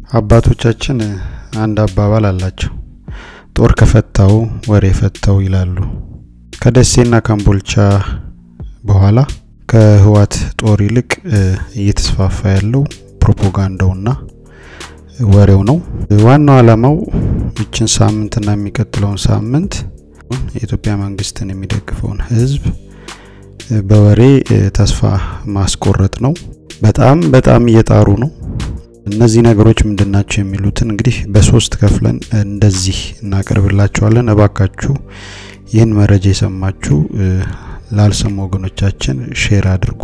አባቶቻችን አንድ አባባል አላቸው። ጦር ከፈታው ወሬ ፈታው ይላሉ። ከደሴና ካምቦልቻ በኋላ ከህወሓት ጦር ይልቅ እየተስፋፋ ያለው ፕሮፓጋንዳውና ወሬው ነው። ዋናው ዓላማው ይችን ሳምንትና የሚቀጥለውን ሳምንት የኢትዮጵያ መንግስትን የሚደግፈውን ህዝብ በወሬ ተስፋ ማስቆረጥ ነው። በጣም በጣም እየጣሩ ነው። እነዚህ ነገሮች ምንድናቸው የሚሉትን እንግዲህ በሶስት ከፍለን እንደዚህ እናቀርብላችኋለን። እባካችሁ ይህን መረጃ የሰማችሁ ላልሰሙ ወገኖቻችን ሼር አድርጉ።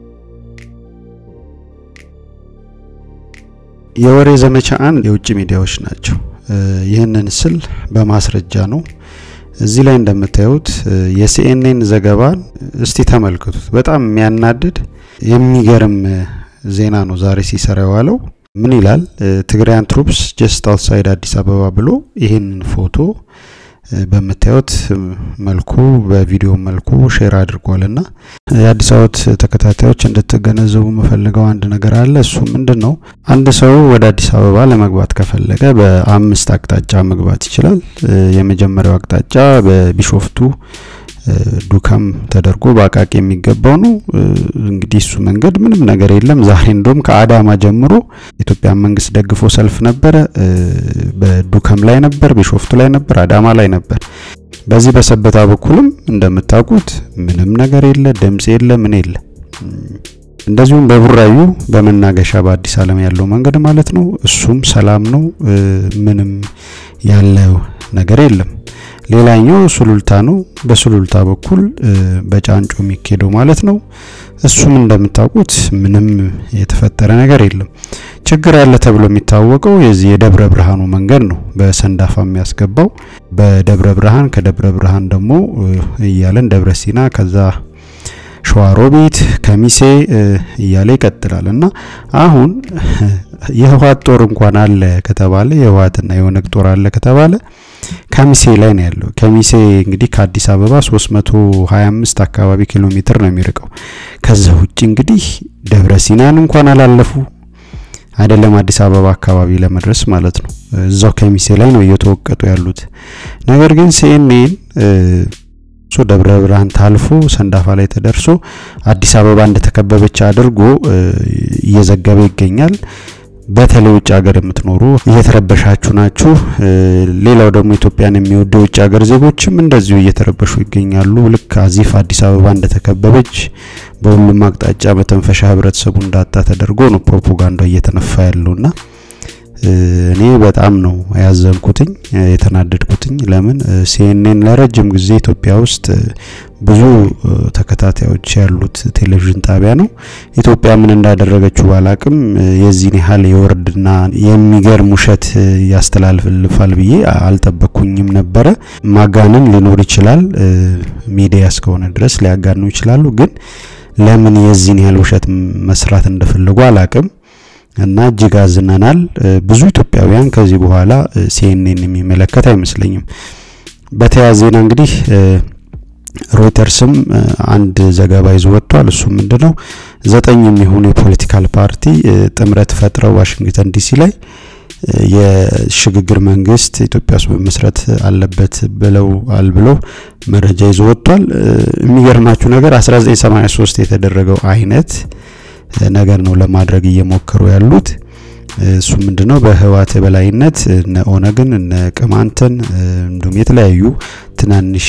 የወሬ ዘመቻ አንድ የውጭ ሚዲያዎች ናቸው። ይህንን ስል በማስረጃ ነው። እዚህ ላይ እንደምታዩት የሲኤንኤን ዘገባን እስቲ ተመልከቱት። በጣም የሚያናድድ የሚገርም ዜና ነው ዛሬ ሲሰራ የዋለው። ምን ይላል? ትግራያን ትሩፕስ ጀስት አውትሳይድ አዲስ አበባ ብሎ ይህንን ፎቶ በምታዩት መልኩ በቪዲዮ መልኩ ሼር አድርጓል እና የአዲስ አበባ ተከታታዮች እንድትገነዘቡ የምፈልገው አንድ ነገር አለ። እሱ ምንድን ነው? አንድ ሰው ወደ አዲስ አበባ ለመግባት ከፈለገ በአምስት አቅጣጫ መግባት ይችላል። የመጀመሪያው አቅጣጫ በቢሾፍቱ ዱካም ተደርጎ በአቃቂ የሚገባው ነው። እንግዲህ እሱ መንገድ ምንም ነገር የለም። ዛሬ እንደውም ከአዳማ ጀምሮ የኢትዮጵያ መንግስት ደግፎ ሰልፍ ነበረ። በዱካም ላይ ነበር፣ ቢሾፍቱ ላይ ነበር፣ አዳማ ላይ ነበር። በዚህ በሰበታ በኩልም እንደምታውቁት ምንም ነገር የለ፣ ድምጽ የለ፣ ምን የለ። እንደዚሁም በቡራዩ በመናገሻ በአዲስ ዓለም ያለው መንገድ ማለት ነው። እሱም ሰላም ነው፣ ምንም ያለው ነገር የለም። ሌላኛው ሱሉልታ ነው። በሱሉልታ በኩል በጫንጮ የሚኬደው ማለት ነው። እሱም እንደምታውቁት ምንም የተፈጠረ ነገር የለም። ችግር አለ ተብሎ የሚታወቀው የዚህ የደብረ ብርሃኑ መንገድ ነው፣ በሰንዳፋ የሚያስገባው በደብረ ብርሃን፣ ከደብረ ብርሃን ደግሞ እያለን ደብረ ሲና ከዛ ሸዋሮቢት ከሚሴ እያለ ይቀጥላል እና አሁን የህወሓት ጦር እንኳን አለ ከተባለ የህወሓትና የኦነግ ጦር አለ ከተባለ ከሚሴ ላይ ነው ያለው። ከሚሴ እንግዲህ ከአዲስ አበባ 325 አካባቢ ኪሎ ሜትር ነው የሚርቀው። ከዛ ውጭ እንግዲህ ደብረ ሲናን እንኳን አላለፉ አይደለም አዲስ አበባ አካባቢ ለመድረስ ማለት ነው። እዛው ከሚሴ ላይ ነው እየተወቀጡ ያሉት። ነገር ግን ሲኤንኤን ሶ ደብረ ብርሃን ታልፎ ሰንዳፋ ላይ ተደርሶ አዲስ አበባ እንደተከበበች አድርጎ እየዘገበ ይገኛል። በተለይ ውጭ ሀገር የምትኖሩ እየተረበሻችሁ ናችሁ። ሌላው ደግሞ ኢትዮጵያን የሚወዱ የውጭ ሀገር ዜጎችም እንደዚሁ እየተረበሹ ይገኛሉ። ልክ አዚፍ አዲስ አበባ እንደተከበበች በሁሉም አቅጣጫ መተንፈሻ ህብረተሰቡ እንዳጣ ተደርጎ ነው ፕሮፓጋንዳ እየተነፋ ያለውና እኔ በጣም ነው ያዘንኩትኝ የተናደድኩትኝ። ለምን ሲኤንኤን ለረጅም ጊዜ ኢትዮጵያ ውስጥ ብዙ ተከታታዮች ያሉት ቴሌቪዥን ጣቢያ ነው። ኢትዮጵያ ምን እንዳደረገችው ባላቅም የዚህን ያህል የወርድና የሚገርም ውሸት ያስተላልፋል ብዬ አልጠበቅኩኝም ነበረ። ማጋነን ሊኖር ይችላል፣ ሚዲያ እስከሆነ ድረስ ሊያጋኑ ይችላሉ። ግን ለምን የዚህን ያህል ውሸት መስራት እንደፈለጉ አላቅም። እና እጅግ አዝነናል። ብዙ ኢትዮጵያውያን ከዚህ በኋላ ሲኤንኤን የሚመለከት አይመስለኝም። በተያያዘ ዜና እንግዲህ ሮይተርስም አንድ ዘገባ ይዞ ወጥቷል። እሱ ምንድነው ዘጠኝ የሚሆኑ የፖለቲካል ፓርቲ ጥምረት ፈጥረው ዋሽንግተን ዲሲ ላይ የሽግግር መንግስት ኢትዮጵያ ውስጥ መመስረት አለበት ብለው አል ብለው መረጃ ይዞ ወጥቷል። የሚገርማችሁ ነገር 1983 የተደረገው አይነት ነገር ነው ለማድረግ እየሞከሩ ያሉት። እሱ ምንድነው በህወሓት የበላይነት እነ ኦነግን እነ ቅማንትን እንዲሁም የተለያዩ ትናንሽ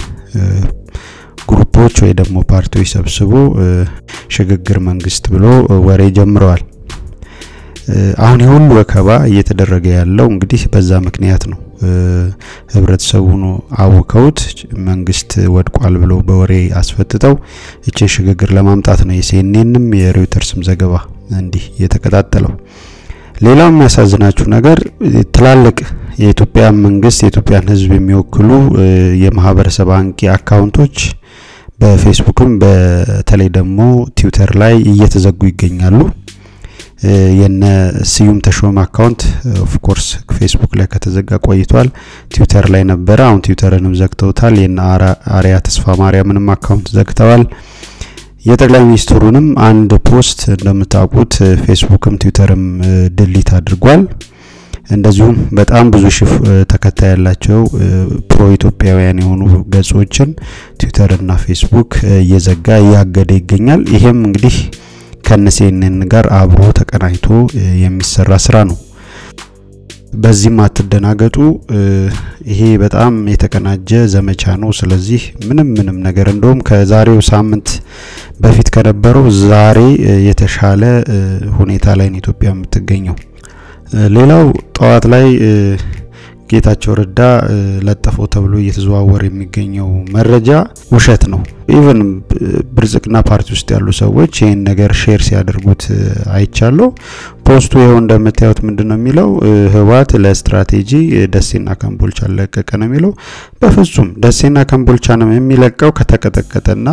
ግሩፖች ወይ ደግሞ ፓርቲዎች ሰብስቦ ሽግግር መንግስት ብሎ ወሬ ጀምረዋል። አሁን የሁሉ ወከባ እየተደረገ ያለው እንግዲህ በዛ ምክንያት ነው። ህብረተሰቡን አውከውት መንግስት ወድቋል ብለው በወሬ አስፈትተው እችን ሽግግር ለማምጣት ነው የሲኤንኤንም የሮይተርስም ዘገባ እንዲህ የተቀጣጠለው። ሌላው የሚያሳዝናችሁ ነገር ትላልቅ የኢትዮጵያ መንግስት የኢትዮጵያን ህዝብ የሚወክሉ የማህበረሰብ አንቂ አካውንቶች በፌስቡክም በተለይ ደግሞ ትዊተር ላይ እየተዘጉ ይገኛሉ። የነ ስዩም ተሾመ አካውንት ኦፍ ኮርስ ፌስቡክ ላይ ከተዘጋ ቆይቷል። ትዊተር ላይ ነበረ። አሁን ትዊተርንም ዘግተውታል። የነ አሪያ ተስፋ ማርያምንም አካውንት ዘግተዋል። የጠቅላይ ሚኒስትሩንም አንድ ፖስት እንደምታውቁት ፌስቡክም ትዊተርም ድሊት አድርጓል። እንደዚሁም በጣም ብዙ ሺህ ተከታይ ያላቸው ፕሮ ኢትዮጵያውያን የሆኑ ገጾችን ትዊተርና ፌስቡክ እየዘጋ እያገደ ይገኛል። ይሄም እንግዲህ ከነሴንን ጋር አብሮ ተቀናጅቶ የሚሰራ ስራ ነው። በዚህም አትደናገጡ። ይሄ በጣም የተቀናጀ ዘመቻ ነው። ስለዚህ ምንም ምንም ነገር እንደውም ከዛሬው ሳምንት በፊት ከነበረው ዛሬ የተሻለ ሁኔታ ላይ ነው ኢትዮጵያ የምትገኘው። ሌላው ጠዋት ላይ ጌታቸው ረዳ ለጠፈው ተብሎ እየተዘዋወረ የሚገኘው መረጃ ውሸት ነው። ኢቨን ብልጽግና ፓርቲ ውስጥ ያሉ ሰዎች ይህን ነገር ሼር ሲያደርጉት አይቻለሁ። ፖስቱ ይኸው እንደምታዩት ምንድን ነው የሚለው ህወሓት ለስትራቴጂ ደሴና ከምቦልቻ ለቀቀ ነው የሚለው። በፍጹም ደሴና ከምቦልቻ ነው የሚለቀው ከተቀጠቀጠና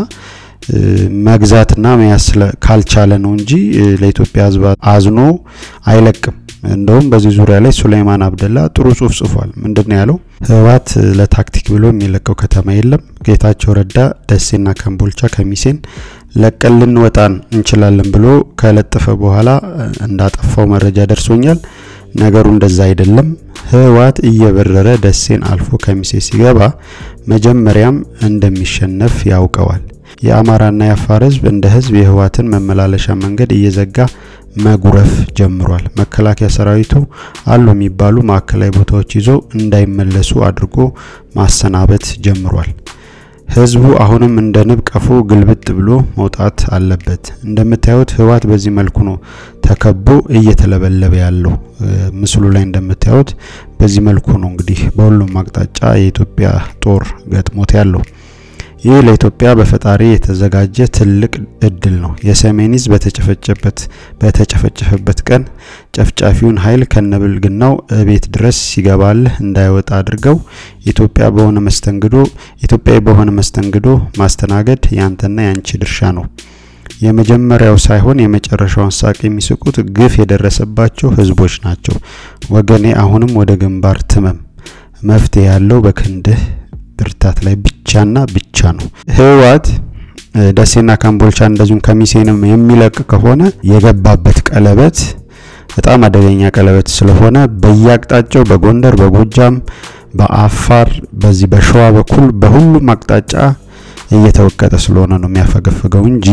መግዛትና መያዝ ካልቻለ ነው እንጂ ለኢትዮጵያ ህዝብ አዝኖ አይለቅም። እንደውም በዚህ ዙሪያ ላይ ሱሌይማን አብደላ ጥሩ ጽሁፍ ጽፏል። ምንድን ነው ያለው? ህወሓት ለታክቲክ ብሎ የሚለቀው ከተማ የለም። ጌታቸው ረዳ ደሴና ከምቦልቻ ከሚሴን ለቀን ልንወጣን እንችላለን ብሎ ከለጠፈ በኋላ እንዳጠፋው መረጃ ደርሶኛል። ነገሩ እንደዛ አይደለም። ህወሓት እየበረረ ደሴን አልፎ ከሚሴ ሲገባ መጀመሪያም እንደሚሸነፍ ያውቀዋል። የአማራና የአፋር ህዝብ እንደ ህዝብ የህወሓትን መመላለሻ መንገድ እየዘጋ መጉረፍ ጀምሯል። መከላከያ ሰራዊቱ አሉ የሚባሉ ማዕከላዊ ቦታዎች ይዞ እንዳይመለሱ አድርጎ ማሰናበት ጀምሯል። ህዝቡ አሁንም እንደ ንብ ቀፎ ግልብጥ ብሎ መውጣት አለበት። እንደምታዩት ህወሓት በዚህ መልኩ ነው ተከቦ እየተለበለበ ያለው። ምስሉ ላይ እንደምታዩት በዚህ መልኩ ነው እንግዲህ በሁሉም አቅጣጫ የኢትዮጵያ ጦር ገጥሞት ያለው። ይህ ለኢትዮጵያ በፈጣሪ የተዘጋጀ ትልቅ እድል ነው። የሰሜን ዕዝ በተጨፈጨበት በተጨፈጨፈበት ቀን ጨፍጫፊውን ኃይል ከነብልግናው ቤት ድረስ ሲገባልህ እንዳይወጣ አድርገው ኢትዮጵያ በሆነ መስተንግዶ ኢትዮጵያዊ በሆነ መስተንግዶ ማስተናገድ ያንተና ያንቺ ድርሻ ነው። የመጀመሪያው ሳይሆን የመጨረሻውን ሳቅ የሚስቁት ግፍ የደረሰባቸው ህዝቦች ናቸው። ወገኔ አሁንም ወደ ግንባር ትመም። መፍትሄ ያለው በክንድህ ብርታት ላይ ብቻና ብቻ ነው። ህወሓት ደሴና ካምቦልቻ እንደዚሁም ከሚሴንም የሚለቅ ከሆነ የገባበት ቀለበት በጣም አደገኛ ቀለበት ስለሆነ በየአቅጣጫው በጎንደር፣ በጎጃም፣ በአፋር በዚህ በሸዋ በኩል በሁሉም አቅጣጫ እየተወቀጠ ስለሆነ ነው የሚያፈገፍገው እንጂ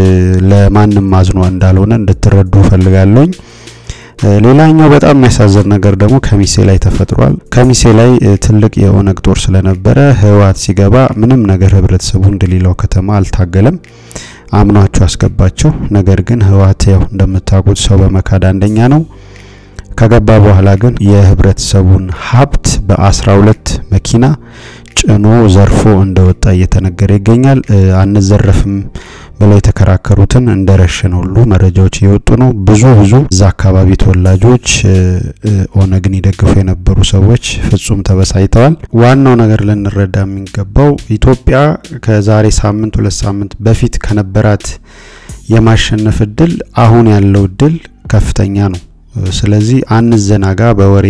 ለማንም አዝኖ እንዳልሆነ እንድትረዱ ፈልጋለሁኝ። ሌላኛው በጣም የሚያሳዝን ነገር ደግሞ ከሚሴ ላይ ተፈጥሯል። ከሚሴ ላይ ትልቅ የኦነግ ጦር ስለነበረ ህወሓት ሲገባ ምንም ነገር ህብረተሰቡ እንደሌላው ከተማ አልታገለም፣ አምኗቸው አስገባቸው። ነገር ግን ህወሓት ያው እንደምታውቁት ሰው በመካድ አንደኛ ነው። ከገባ በኋላ ግን የህብረተሰቡን ሀብት በአስራ ሁለት መኪና ጭኖ ዘርፎ እንደወጣ እየተነገረ ይገኛል። አንዘረፍም ብለው የተከራከሩትን እንደረሸነ ሁሉ መረጃዎች እየወጡ ነው። ብዙ ብዙ እዛ አካባቢ ተወላጆች ኦነግን ይደግፉ የነበሩ ሰዎች ፍጹም ተበሳይተዋል። ዋናው ነገር ልንረዳ የሚገባው ኢትዮጵያ ከዛሬ ሳምንት ሁለት ሳምንት በፊት ከነበራት የማሸነፍ እድል አሁን ያለው እድል ከፍተኛ ነው። ስለዚህ አንዘናጋ፣ በወሬ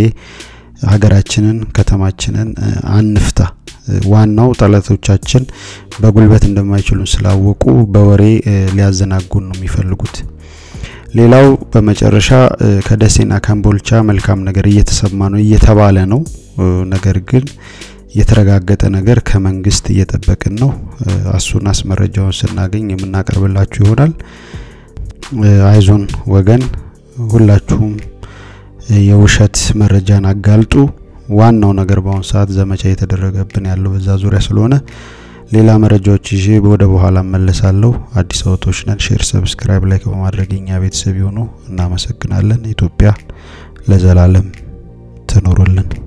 ሀገራችንን ከተማችንን አንፍታ። ዋናው ጠላቶቻችን በጉልበት እንደማይችሉን ስላወቁ በወሬ ሊያዘናጉን ነው የሚፈልጉት። ሌላው በመጨረሻ ከደሴና ከምቦልቻ መልካም ነገር እየተሰማ ነው እየተባለ ነው። ነገር ግን የተረጋገጠ ነገር ከመንግስት እየጠበቅን ነው። አሱናስ መረጃውን ስናገኝ የምናቀርብላችሁ ይሆናል። አይዞን ወገን፣ ሁላችሁም የውሸት መረጃን አጋልጡ። ዋናው ነገር በአሁኑ ሰዓት ዘመቻ እየተደረገብን ያለው በዛ ዙሪያ ስለሆነ ሌላ መረጃዎች ይዤ ወደ በኋላ መለሳለሁ። አዲስ አበባዎች ነን። ሼር፣ ሰብስክራይብ፣ ላይክ በማድረግ የኛ ቤተሰብ ይሁኑ። እናመሰግናለን። ኢትዮጵያ ለዘላለም ትኖሩልን።